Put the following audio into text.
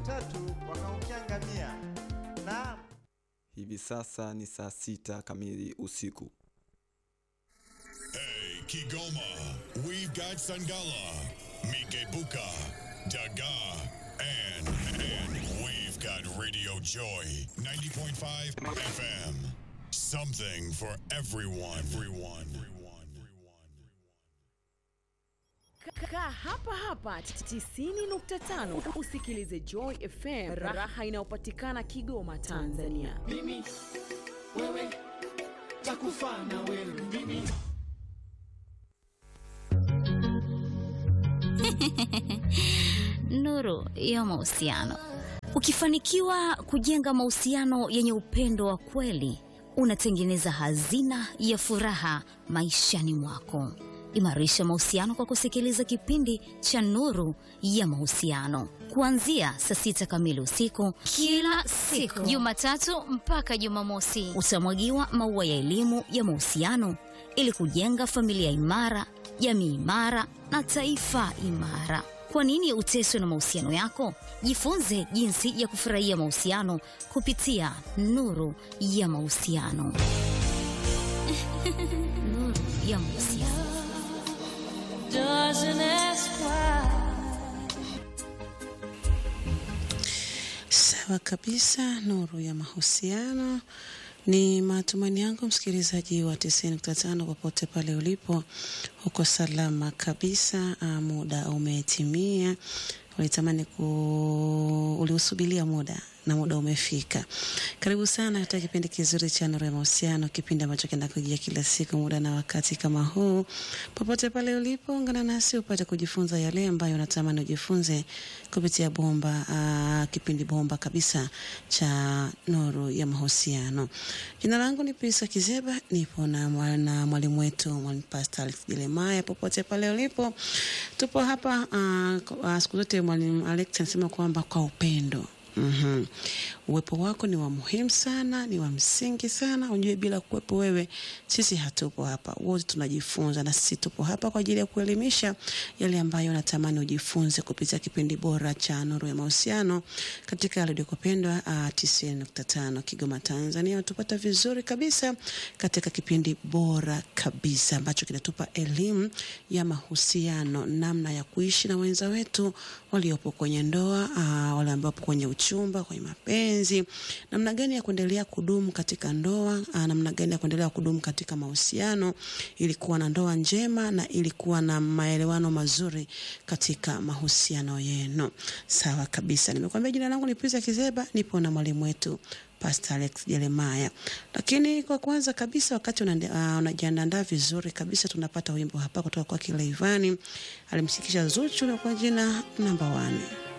watatu wakaangukia ngamia. Naam. Hivi sasa ni saa sita kamili usiku. Hey, Kigoma, we've got Sangala, Mikebuka, Daga, and, and we've got Radio Joy 90.5 FM. Something for everyone. Everyone. Kaa hapa hapa 90.5 usikilize Joy FM, raha inayopatikana Kigoma, Tanzania. mimi wewe takufa na wewe mimi Nuru ya mahusiano. Ukifanikiwa kujenga mahusiano yenye upendo wa kweli, unatengeneza hazina ya furaha maishani mwako. Imarisha mahusiano kwa kusikiliza kipindi cha Nuru ya Mahusiano kuanzia saa sita kamili usiku kila siku, Jumatatu mpaka Jumamosi. Utamwagiwa maua ya elimu ya mahusiano ili kujenga familia imara, jamii imara na taifa imara. Kwa nini uteswe na mahusiano yako? Jifunze jinsi ya kufurahia mahusiano kupitia Nuru ya Mahusiano. Nuru ya Mahusiano. Sawa kabisa, nuru ya mahusiano. Ni matumaini yangu msikilizaji wa 90.5 popote pale ulipo, uko salama kabisa. Ah, muda umetimia, ulitamani ku uliusubilia muda na muda umefika. Karibu sana katika kipindi kizuri cha Nuru ya Mahusiano, kipindi ambacho kinakujia kila siku muda na wakati kama huu. Popote pale ulipo, ungana nasi upate kujifunza yale ambayo unatamani ujifunze kupitia bomba aa, kipindi bomba kabisa cha Nuru ya Mahusiano. Jina langu ni Pisa Kizeba, nipo na mwa- na mwalimu wetu mwalimu Pastor Alex Jeremiah. Popote pale ulipo, tupo hapa aa, kwa- siku zote mwalimu Alex anasema kwamba kwa upendo Mhm. Uwepo wako ni wa muhimu sana, ni wa msingi sana. Unajue, bila kuwepo wewe sisi hatupo hapa, wote tunajifunza, na sisi tupo hapa kwa ajili ya kuelimisha yale ambayo natamani ujifunze kupitia kipindi bora cha Nuru ya Mahusiano katika redio kupendwa uh, 90.5 Kigoma, Tanzania. Tupata vizuri kabisa katika kipindi bora kabisa ambacho kinatupa elimu ya mahusiano, namna ya kuishi na wenza wetu waliopo kwenye ndoa, uh, wale ambao wapo kwenye uchumba, kwenye mapenzi, namna gani ya kuendelea kudumu katika ndoa, uh, namna gani ya kuendelea kudumu katika mahusiano ili kuwa na ndoa njema na ili kuwa na maelewano mazuri katika mahusiano yenu. Sawa kabisa, nimekuambia jina langu ni Pisa Kizeba, nipo na mwalimu wetu Pastor Alex Jeremiah. Lakini kwa kwanza kabisa, wakati unande- ah, unajiandaa vizuri kabisa, tunapata wimbo hapa kutoka kwa Kilaivani, alimshikisha Zuchu na kwa jina namba 1.